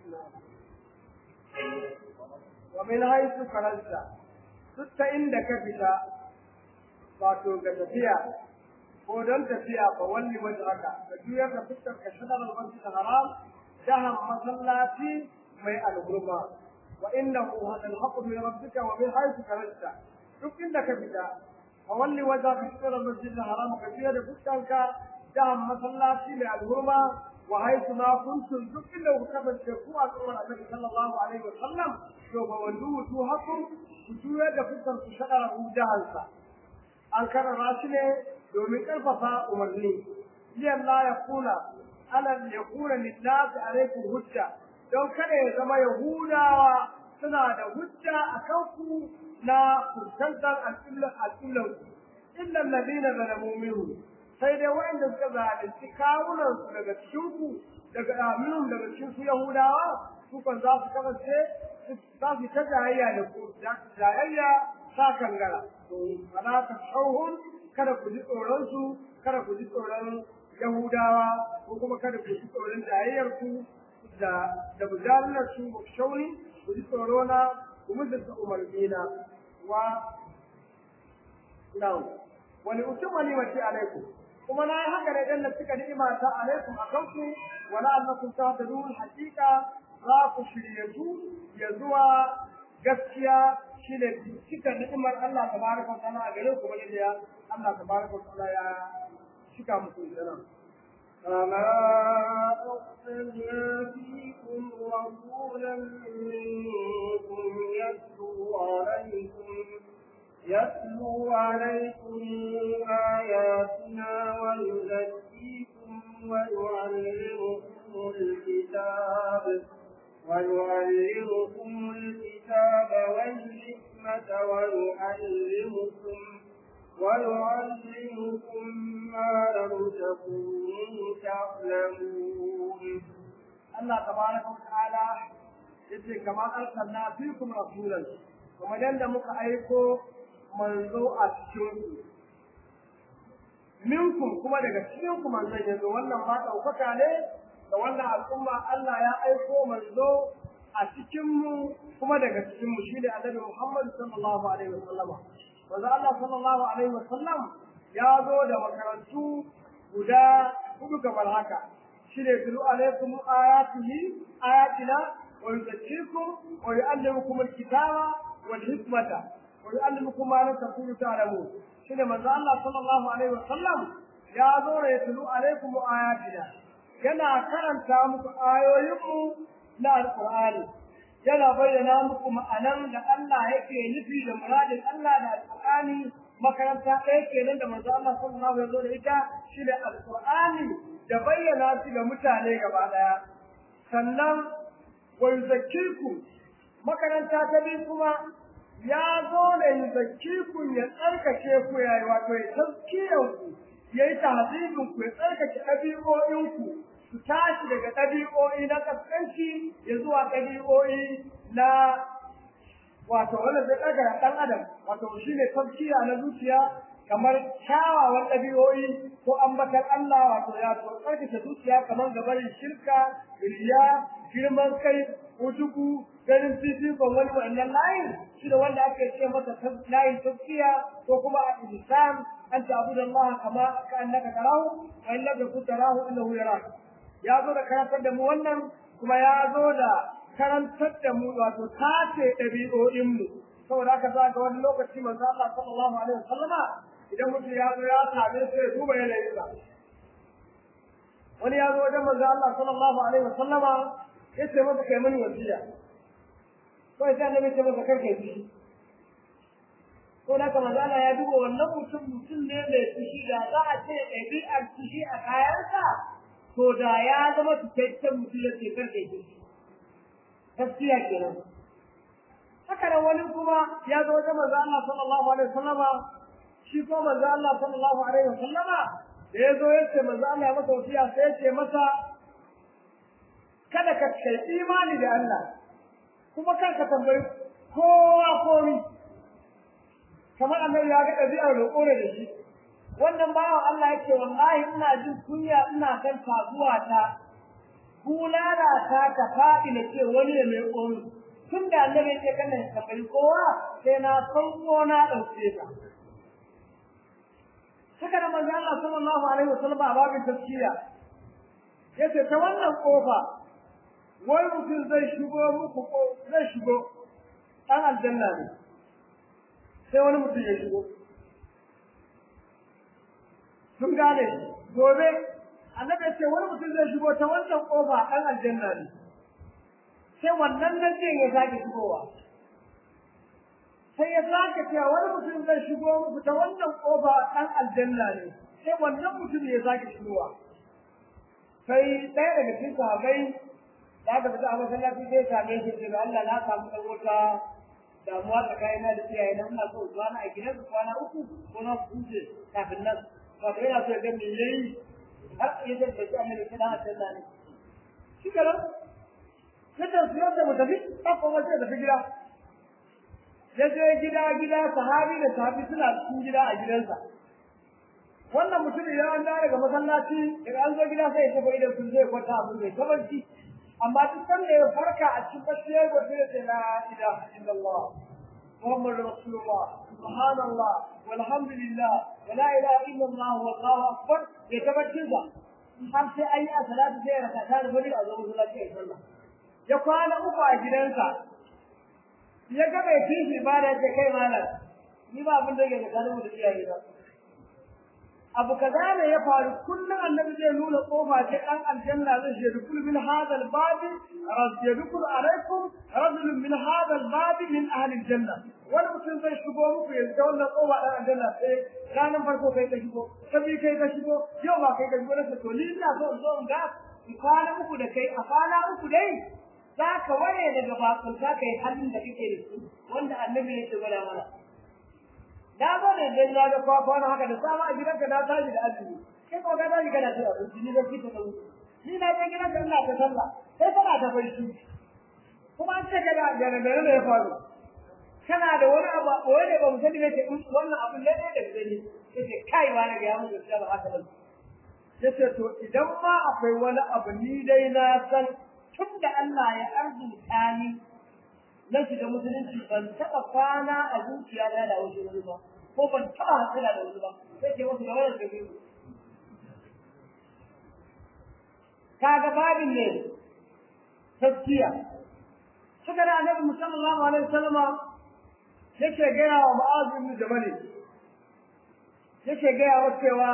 [SPEAKER 1] ومن حيث خرجت duk inda ka fita wato ga tafiya ko don tafiya ba walli wajen haka ka juyar da fuskar ka shanar masjid haram jahan masallaci mai alhurma wa innahu hadal haqqu min rabbika wa min haythu kharajta duk inda ka fita fa walli wajhaka shatr al-masjid al-haram ka fiye da fuskanka jahan masallaci mai alhurma wa haythu ma kuntum duk inda ku kasance ku a tsoron annabi sallallahu alaihi wa sallam to ba wallu wujuhakum ku juya da fuskan ku shadara jahansa an karara shi ne domin karfafa umarni liyan la yakuna ala yakuna lillahi alaikum hujja don kada ya zama yahudawa suna da hujja a kanku na fuskantar al'illar al'illar illa alladhina zalamu minhu sai dai waɗanda suka zalunci kawunan su daga cikin ku daga aminun daga cikin su yahudawa su kan za su kasance za su ta jayayya da ku jayayya sa kangara to fala ta shauhun kada ku ji tsoron su kada ku ji tsoron yahudawa ko kuma kada ku ji tsoron jayayyar ku da da bujalar su ku shauni ku ji tsoro na ku mutunta umarnina wa na'am wani utum wani mace alaikum kuma na yi haka ne dan da suka ni'ima ta alaikum a kanku wala annakum tahtadun hakika za ku shiryatu ya zuwa gaskiya shine cika ni'imar Allah tabaraka wa ta'ala a gare ku bane da Allah tabaraka wa ta'ala ya cika muku ita
[SPEAKER 2] فما أرسلنا فيكم رسولا منكم يتلو عليكم يتلو عليكم آياتنا ويزكيكم ويعلمكم الكتاب ويعلمكم الكتاب والحكمة ويعلمكم ويعلمكم ما لم تكونوا تعلمون
[SPEAKER 1] الله تبارك وتعالى yace kamar arsalna fikum rasulan kuma yanda muka aiko manzo a cikin ku minkum kuma daga cikin ku manzon yanzu wannan ma daukaka ne da wannan al'umma Allah ya aiko manzo a cikin mu kuma daga cikin mu shine annabi Muhammad sallallahu alaihi wasallama manzo Allah sallallahu alaihi wasallam ya zo da makarantu guda hudu kamar haka shine tulu alaikum ayatihi ayatina wa yuzakkikum wa yu'allimukum alkitaba wal hikmata wa yu'allimukum ma lam takunu ta'lamun shine manzo Allah sallallahu alaihi wasallam ya zo da tulu alaikum ayatina yana karanta muku ayoyinmu na alqur'ani yana bayyana muku ma'anan da Allah yake nufi da muradin Allah da alqur'ani makaranta ɗaya kenan da manzo Allah sallallahu alaihi wasallam da ita shi da alqur'ani da bayyana shi ga mutane gaba daya sannan wa yuzakkikum makaranta ta bi kuma ya zo da yuzakkikum ya tsarkake ku yayi wato ya tazkiyar ku yayi tahzibin ku ya tsarkake ɗabi'o'in ku su tashi daga ɗabi'o'i na kaskanci ya zuwa ɗabi'o'i na wato wanda zai ɗaga ɗan adam wato shi ne tafkiya na zuciya kamar kyawawan ɗabi'o'i ko ambatar Allah wato ya to tsarkake zuciya kamar gabarin shirka riya girman kai ujubu ganin fifikon wani wannan layin shi da wanda ake ce masa layin tafkiya ko kuma a ihsan an ta'budu Allah kama ka annaka tarahu wa in lam takun tarahu innahu yarak ya zo da karantar da mu wannan kuma ya zo da karantar da mu wato tace ɗabi'o'inmu saboda haka za ga wani lokaci manzo Allah sallallahu alaihi wasallama idan mutum ya zo ya same sai ya duba yanayinsa wani ya zo wajen manzo Allah sallallahu alaihi wasallama ya ce masa kai mani wasiya ko sai annabi ce masa karkai fushi ko da kuma manzo Allah ya duba wannan mutum mutum ne mai fushi da za a ce ɗabi'ar fushi a kayansa to da ya zama cikakken mutum ya ce karkai fushi gaskiya kenan haka nan wani kuma ya zo wajen manzo Allah sallallahu alaihi wasallama shi ko manzo Allah sallallahu alaihi wasallama da ya zo ya ce manzo Allah ya masa wasiya sai ya ce masa kada ka kai imani da Allah kuma kar ka tambayi kowa komi kamar annabi ya ga ɗabi'ar roƙo da shi wannan bawan Allah yake wallahi ina jin kunya ina kan kasuwa ta bulala ta ka faɗi na ce wani ya mai ƙoni tun da annabi ce kana tambayi kowa sai na sauko na ɗauke ta haka da manzo Allah sallallahu alaihi wasallam a babin tafsira yace ta wannan kofa wai mutum zai shigo muku ko zai shigo ɗan aljanna ne sai wani mutum ya shigo sun gane gobe annabi ya ce wani mutum zai shigo ta wannan ƙofa ɗan aljanna ne sai wannan nan ya sake shigowa sai ya sake cewa wani mutum zai shigo muku ta wannan ƙofa ɗan aljanna ne sai wannan mutum ya sake shigowa sai ɗaya daga cikin sahabbai da aka fita a masallaci sai same shi daga Allah na samu ɗan wata damuwa tsakanina da iyaye na ina so kwana a gidan su kwana uku ko na huce kafin nan wato yana so ya ga me yayi har ya zai da shi annabi sai dan aljanna ne shi kenan sai su yadda mu tafi ba kuma sai tafi gida ya je gida gida sahabi da sahabi suna cikin gida a gidansa wannan mutumin ya an dawo daga masallaci daga an zo gida sai ya tafi idan sun zai kwanta abin mai kabanci amma duk san da ya farka a cikin bacci ya gwaje da sai la ilaha illallah محمد رسول الله سبحان الله والحمد لله ولا اله الا الله والله اكبر يتبجل har sai an yi a salatu sai ya raka ta da wani a zo masallaci a sallah ya kwana uku a gidansa ya ga bai fi shi ba da kai malam ni ba abin da yake tsakanin mu da iyaye ba abu kaza ne ya faru kullum annabi zai nuna kofa ce dan aljanna zai ce dukul min hadha albab yadkhulu alaikum rajul min hadha albab min ahli aljanna wani mutum zai shigo muku ya ga wannan kofa dan aljanna sai ranar farko kai ka shigo sabi kai ka shigo yau ba kai ka shigo na to ni ina so in zo in ga kwana uku da kai a kwana uku dai za ka ware daga bakon za ka yi halin da kake da su wanda annabi ya ce gwada mana na zo ne dan na ga kwakwana haka da sama a gidanka na tashi da azumi kai ko ka tashi kana cin abinci ni da fita da wuce ni na je gidanka ina ta sallah sai kana ta barci kuma an ce ka da gane da ya faru kana da wani abu a koyi da ba mu sani ne ce wannan abu ne da gani yace kai ma na ga ya mutu sai ba haka ba yace to idan ma akwai wani abu ni dai na san tun da Allah ya arzuta ni na shiga musulunci ban taɓa kwana a zuciya na da wasu wani ba ko ban taɓa hasila da wani ba sai ke wasu da wani da biyu kaga babin ne taskiya suka da annabi musallallahu alaihi wasallam yake gaya wa mu'azu ibn jabal yake gaya wa cewa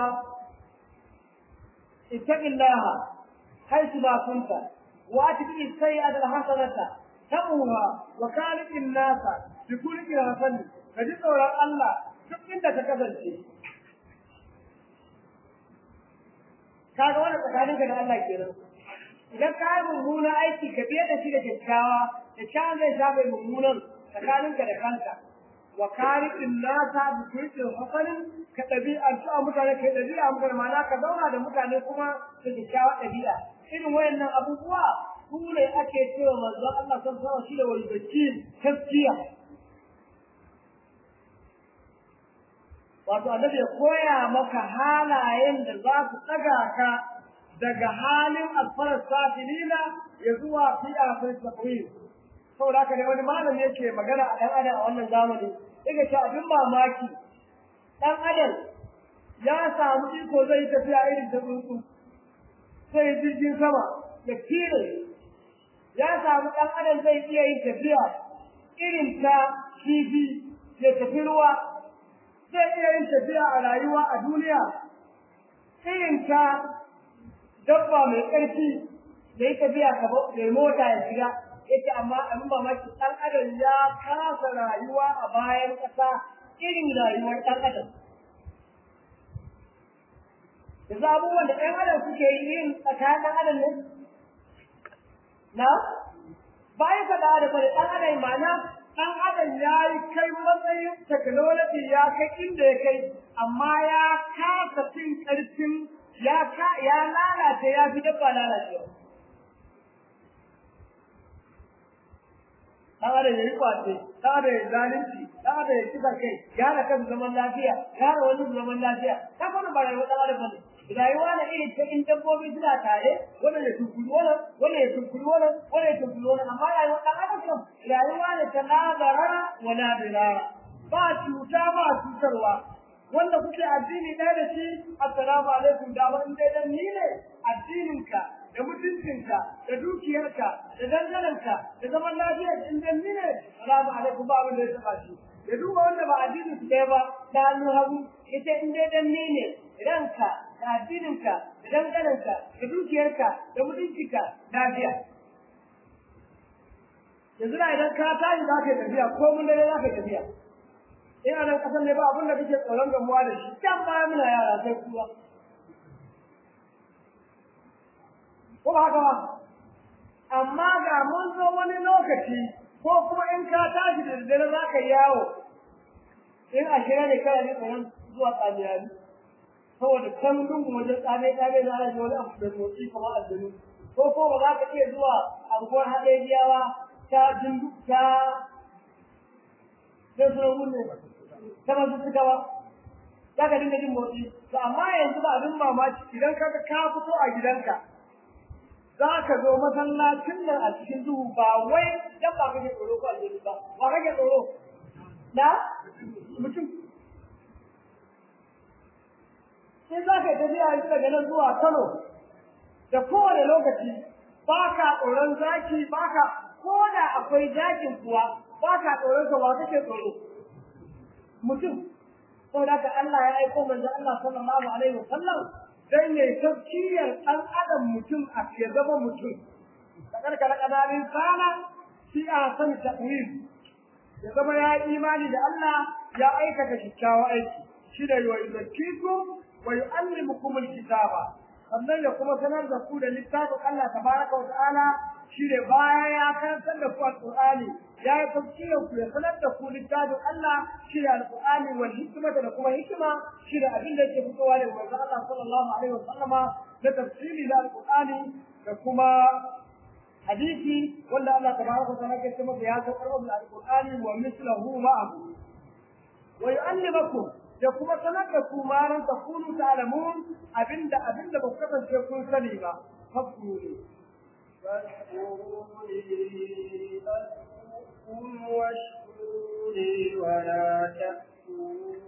[SPEAKER 1] ittaqillaha haythu ma kunta wa atbi as-sayyi'ata al-hasanata tamuha wa khaliqin nasa bi kulli hasan kaji tsoron Allah duk inda ka kasance kaga wannan tsakaninka da Allah kenan idan ka yi mummuna aiki ka biye da shi da kyakkyawa kyakkyawan zai shafe mummunan tsakaninka da kanka wa khaliqin nasa bi kulli hasanin ka ɗabi'antu a mutane ka ɗabi'a mutane ma'ana ka zauna da mutane kuma da kyakkyawa ɗabi'a irin wayannan abubuwa su ne ake cewa manzon Allah san sama shi da wani bacci gaskiya wato annabi ya koya maka halayen da za su ɗaga ka daga halin alfarar safilina ya zuwa fi afir takwir saboda haka ne wani malami yake magana a ɗan adam a wannan zamani yake ce abin mamaki ɗan adam ya samu iko zai tafiya irin ta tsuntsu sai jirgin sama ya kire ya samu ɗan adam zai iya yin tafiya irin ta kifi ya tafi ruwa zai iya yin tafiya a rayuwa a duniya irin ta dabba mai ƙarfi da yi tafiya ka mai mota ya shiga yace amma abin mamaki ɗan adam ya kasa rayuwa a bayan ƙasa irin rayuwar ɗan adam yanzu abubuwan da ɗan adam suke yi irin tsakanin ɗan adam ne na bayan ka da adam ne ɗan adam ma'ana ɗan adam ya yi kai matsayin technology ya kai inda ya kai amma ya kasa cin ƙarfin ya ka ya lalace ya fi dabba lalacewa dan adam ya yi kwace dan adam ya zalunci dan adam ya kisa kai ya da kan zaman lafiya ya da wani zaman lafiya ta kuma ba rayuwa dan adam bane rayuwa na irin ta in dabbobi suna tare wannan ya tunkuli wannan wannan ya tunkuli wannan wannan ya tunkuli wannan amma rayuwa dan adam kam rayuwa ne ta la darara wa la dirara ba cuta ba cutarwa wanda kuke addini ɗaya da shi assalamu alaikum da in dai dan ni ne addininka da mutuncinka da dukiyarka da ka da zaman lafiya in dan ne salamu alaikum ba abin da ya taba shi ya duba wanda ba addinin su ɗaya ba ta hannun hagu ita in dai dan ne ranka da addininka da dangalinka da dukiyarka da mutuncinka lafiya yanzu da idan ka tashi za ka yi tafiya ko mun dare za ka yi tafiya in a nan ƙasar ne ba abin da kake tsoron gamuwa da shi can baya muna yara sai kuwa ko ba haka ba amma ga mun zo wani lokaci ko kuma in ka tashi da daddare za ka yawo in a shirya ne kana ne tsoron zuwa tsamiyari saboda kan lungu wajen tsame tsame na ana wani abu da motsi kamar aljanu ko ko ba za ka iya zuwa abubuwan haɗejiyawa ta jindu ta zai suna wunne ta masu suka ba za ka dinga jin motsi to amma yanzu ba abin mamaki idan ka ka fito a gidanka za ka zo masallacin nan a cikin duhu ba wai dan ba kake tsoro ko aljanu ba ba kake tsoro na mutum sai za ka yi tafiya yanzu daga nan zuwa Kano da kowane lokaci ba ka tsoron zaki ba ka ko da akwai zakin kuwa ba ka tsoron sa ba kake tsoro mutum ko da ka Allah ya aiko manzo Allah sallallahu alaihi wasallam dan yayi tafkiyar dan adam mutum a ke zama mutum da karkara kananin sana shi a san ta'wil ya zama ya imani da Allah ya aikata kyakkyawan aiki shi da yi zakkikum wa yu'allimukum alkitaba sannan ya kuma sanar da ku da littafin Allah tabaraka wa ta'ala shine baya ya karantar da ku alqur'ani ya yi tafsirin ku ya sanar da ku littafin Allah shine alqur'ani wal hikmata da kuma hikima shine abin da yake fitowa daga manzon Allah sallallahu alaihi wa sallama da tafsiri da alqur'ani da kuma hadisi wanda Allah tabaraka wa ta'ala ke cewa ya saukar da alqur'ani wa mislahu ma'ahu wa yu'allimukum da kuma sanar da ku ma ran takunu ta'lamun abinda abinda ba ku kasance kun sani ba fakku ne
[SPEAKER 2] فاذكروني واشكروا لي ولا تكفرون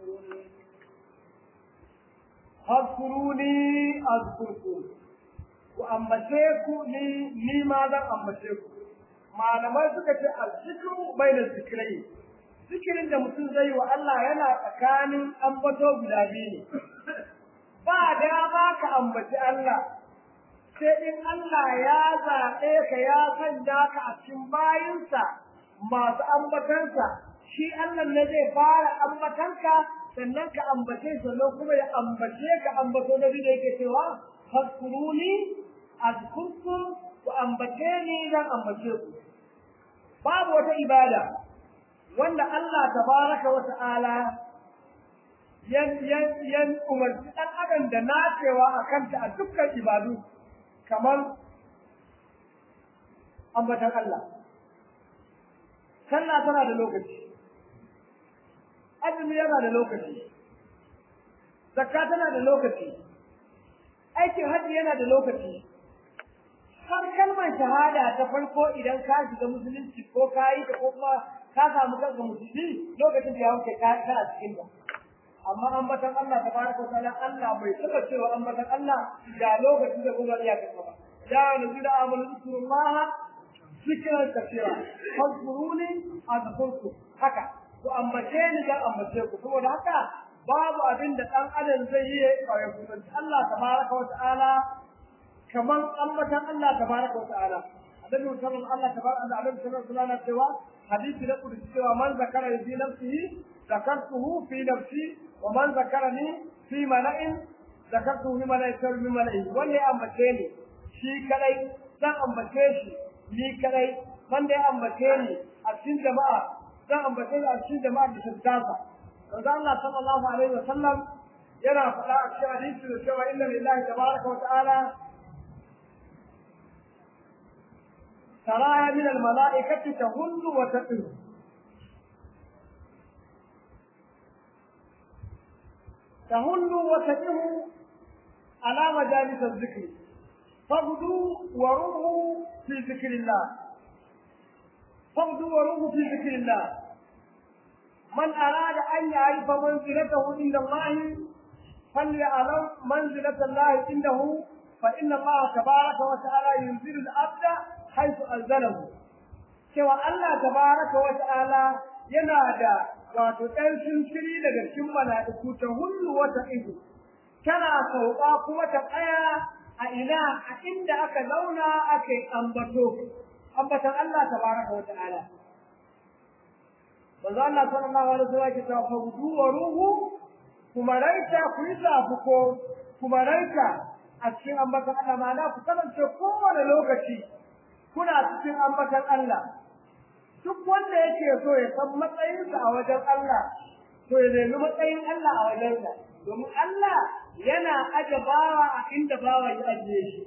[SPEAKER 1] فاذكروني أذكركم وأمسيكم ni ni ma zan ambace ku malamai suka ce al-zikru bayna zikrai zikirin da mutum zai wa Allah yana tsakanin ambato guda biyu ne ba dama ka ambaci Allah sai in Allah ya zaɓe ka ya sanya ka a cikin bayinsa masu ambatansa shi Allah ne zai fara ambatanka sannan ka ambace sannan kuma ya ambace ka ambato na biyu da yake cewa fadkuruni azkurkum ku ambace ni zan ambace ku babu wata ibada wanda Allah tabaraka wa ta'ala yan yan yan umarci dan adam da nacewa a kanta a dukkan ibadu kamar ambatan Allah sallah tana da lokaci azumi yana da lokaci zakka tana da lokaci aikin hajji yana da lokaci har kalmar shahada ta farko idan ka shiga musulunci ko ka yi ta ko kuma ka samu kanka musulmi lokacin da ya wuce ka kana cikin ta amma ambatan Allah tabaraka wa ta'ala Allah bai taba cewa ambatan Allah da lokacin da kuma iya kafa ba ya nabi da amalu zikrullah zikran kathira fadkuruni azkurku haka ku ambace ni da ambace ku saboda haka babu abin da dan adam zai yi ya kusanci Allah tabaraka wa ta'ala kaman ambatan Allah tabaraka wa ta'ala annabi sallallahu Allah tabaraka da annabi sallallahu alaihi wasallam cewa hadisi da kudu cewa man zakara fi nafsihi zakartuhu fi nafsi wa man zakarani fi mala'in zakartuhu fi mala'in sar min mala'in wanda ya ambace ni shi kadai zan ambace shi ni kadai wanda ya ambace ni a cikin jama'a zan ambace ni a cikin jama'a da tattasa manzo Allah sallallahu alaihi wasallam yana faɗa a cikin hadisi da cewa inna lillahi tabaraka wa ta'ala سرايا من الملائكة تهل وتقل تهل وتقل على مجالس الذكر فاغدوا وروحوا في ذكر الله فاغدوا وروحوا في ذكر الله من أراد أن يعرف منزلته عند الله فليعلم منزلة الله عنده فإن الله تبارك وتعالى ينزل العبد haifu anzalahu cewa Allah tabaraka wa ta'ala yana da wato ɗan shiri daga cikin mala'iku ta hullu wata ido tana sauka kuma ta tsaya a ina a inda aka zauna aka yi ambato ambatan Allah tabaraka wa ta'ala manzo Allah sallallahu alaihi wasallam ya ce fa wa ruhu kuma raita ku yi zafuko kuma raita a cikin ambatan Allah ma'ana ku kasance kowane lokaci kuna cikin ambatan Allah duk wanda yake so ya san matsayinsa a wajen Allah to ya nemi matsayin Allah a wajensa domin Allah yana aje bawa a inda bawa ya ajiye shi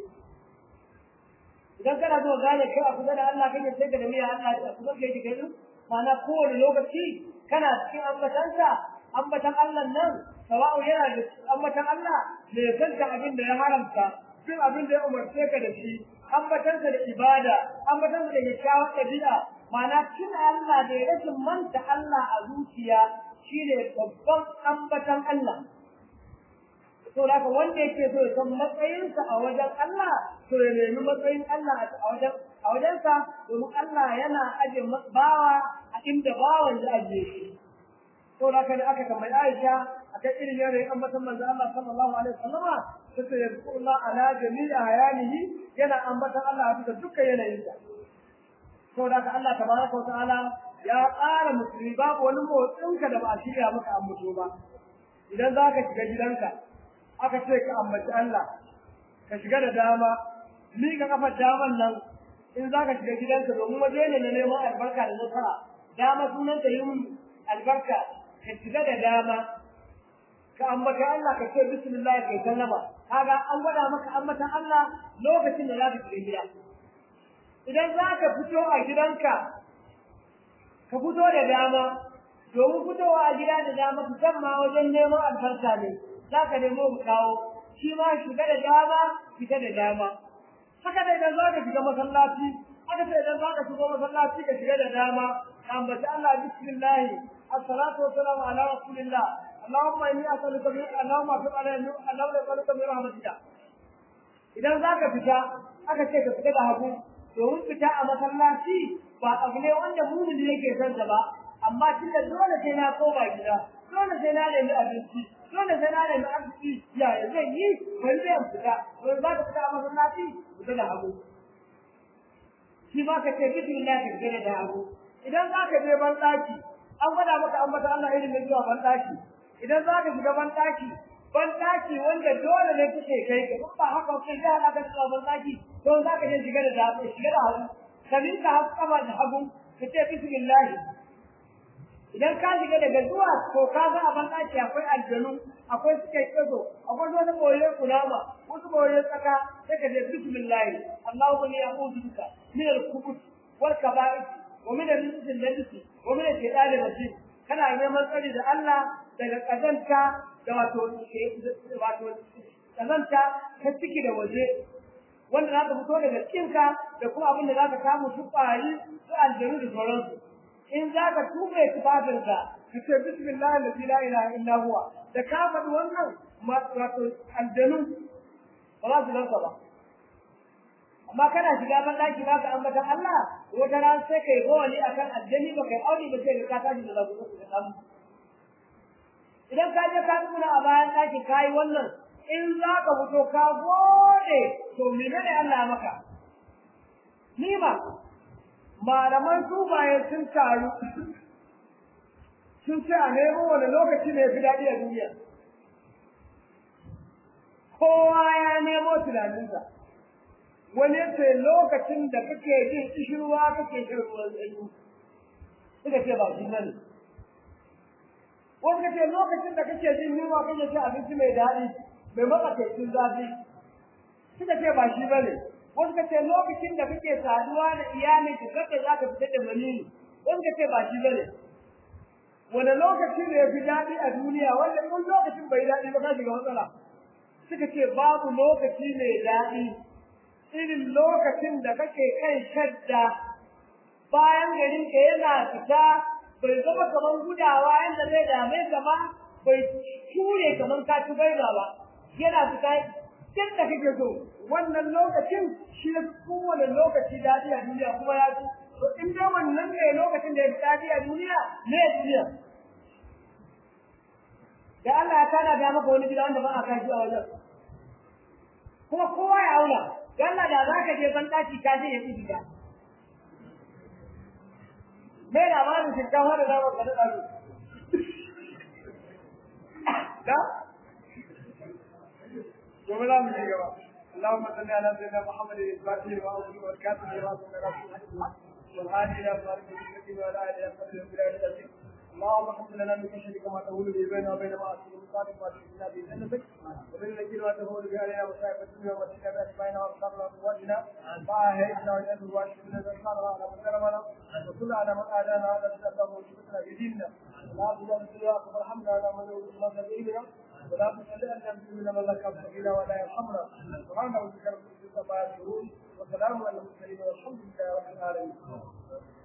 [SPEAKER 1] idan kana so gane kai a kusa da Allah kake sai ka da miya Allah a kusa da yake kai ma'ana kowane lokaci kana cikin ambatansa ambatan Allah nan sawa'u yana da ambatan Allah da ya kanta abin da ya haramta duk abin da ya umarce ka da shi ambatansa da ibada ambatansa da kyakkyawar ɗabi'a ma'ana tuna Allah da ya rashin manta Allah a zuciya shine babban ambatan Allah to da wanda yake so ya san matsayinsa a wajen Allah to ya nemi matsayin Allah a wajen a wajensa domin Allah yana aje bawa a inda bawan ya ajiye shi to da da aka tambayi Aisha akan irin yanayin ambatan manzo Allah sallallahu alaihi wasallama sai ya Allah ala jami'a hayanihi yana ambatan Allah a bisa dukkan yanayinsa to da Allah tabaraka wa ta'ala ya ƙara musulmi babu wani motsinka da ba a shirya maka ambato ba idan za ka shiga gidanka aka ce ka ambaci Allah ka shiga da dama ni ka kafa daman nan in za ka shiga gidanka domin waje ne na neman albarka da nasara dama sunan ta yi albarka ka shiga da dama ka ambata Allah ka ce bismillah kai sallama kaga an gwada maka ambatan Allah lokacin da za ka shiga gida idan za ka fito a gidanka ka fito da dama domin fitowa a gida da dama musamman wajen neman albarka ne za ka nemo mu kawo shi ma shiga da dama fita da dama haka da idan za ka shiga masallaci haka da idan za ka shiga masallaci ka shiga da dama ka ambaci Allah bismillah الصلاة والسلام على رسول الله اللهم إني أسألك من اللهم أتوب علي اللهم أسألك من رحمتك idan za ka fita aka ce ka fita da hagu domin fita a masallaci ba abu ne wanda mumin yake son ba amma tunda dole sai na koma gida dole sai na nemi abinci dole sai na nemi arziki ya zai yi bari zai fita wani za ka fita a masallaci fita da hagu shi ma ka ce bismillah ka fita da hagu idan za ka je ban ɗaki an gwada maka an mata Allah irin mai zuwa ban ɗaki idan za ka shiga ban ɗaki ban ɗaki wanda dole ne kake kai ka ba haka kai da haka ka zuwa ban ɗaki don za ka je shiga da dama shiga da hagu ka minka hagu kama da hagu ka ce bismillah idan ka shiga daga zuwa to ka ga a ban ɗaki akwai aljanu akwai suke tsago akwai wani boye kunama wasu boye tsaka sai ka ce bismillah Allahumma inni a'udhu bika min al-khubuth wal kaba'ith wa min al-rijs al-najis wa min al-shaytan al-rajim kana neman tsari da Allah daga kazanta da wato wato kazanta ta ciki da waje wanda za ka fito daga cikinka da kuma abin da za ka samu su ƙwari su aljanu da sauransu in za ka tuɓe tufafinka ka ce bismillah allazi la ilaha illa huwa da ka faɗi wannan wato aljanu ba za su ganka ba amma kana shiga ban daki ba ka ambatan Allah wata ran sai kai gowali akan aljani ba kai aure ba sai ka tashi da zaku ka samu idan ka je ka tsuna a bayan daki kai wannan in za ka fito ka gode to menene Allah maka nima malaman sufaye sun taru sun ce a nemo wani lokaci ne fi daɗi a duniya kowa ya nemo tunaninsa wani ce lokacin da kake jin kishirwa kake shan ruwan sanyi suka ce ba shi bane wani ce lokacin da kake jin yunwa kake cin abinci mai daɗi mai matsakaicin zafi suka ce ba shi bane wasu ka ce lokacin da kake saduwa da iyalin ka kake za ka fita da manini wasu ka ce ba shi bane wani lokaci ne ya fi daɗi a duniya wanda kun lokacin bai daɗi ba ka shiga matsala suka ce babu lokaci mai daɗi irin lokacin da kake kan shadda bayan garin ka yana fita bai zama kamar gudawa yadda zai dame ka ba bai ture kamar ka ci gaiba ba yana fita kin da kake so wannan lokacin shi ne kowane lokaci daɗi a duniya kuma ya ci to in dai wannan ne lokacin da ya fi daɗi a duniya ne duniya da Allah ya tana da maka wani gida wanda ba a kaji a wajen kuma kowa ya auna da Allah da za ka je ban ɗaki ka je ya fi gida me labarin shinkafa da zamar ka daɗa da gobe za mu ci gaba اللهم صل على سيدنا محمد الفاتح وعلى والكاتب لما سبق والهادي الى صراط المستقيم وعلى اله وصحبه وسلم اللهم اغفر لنا من خشيتك ما تهول به بيننا وبين معاصيك وصالح ما تشركنا به جنتك ومن الذين ما تهول به علينا مصائب الدنيا ومسكنا باسمائنا وابصارنا وقواتنا فاهيتنا واجعل الواشي من الانصار على من ظلمنا وكل على من اعدانا على الاسلام وشفتنا بديننا لا تجعل سواك وارحمنا على من يوصلنا سبيلنا ولا تسألنا من من لك سبيلا ولا يرحمنا سبحان ربك رب العزة عما يصفون وسلام على المرسلين والحمد لله رب العالمين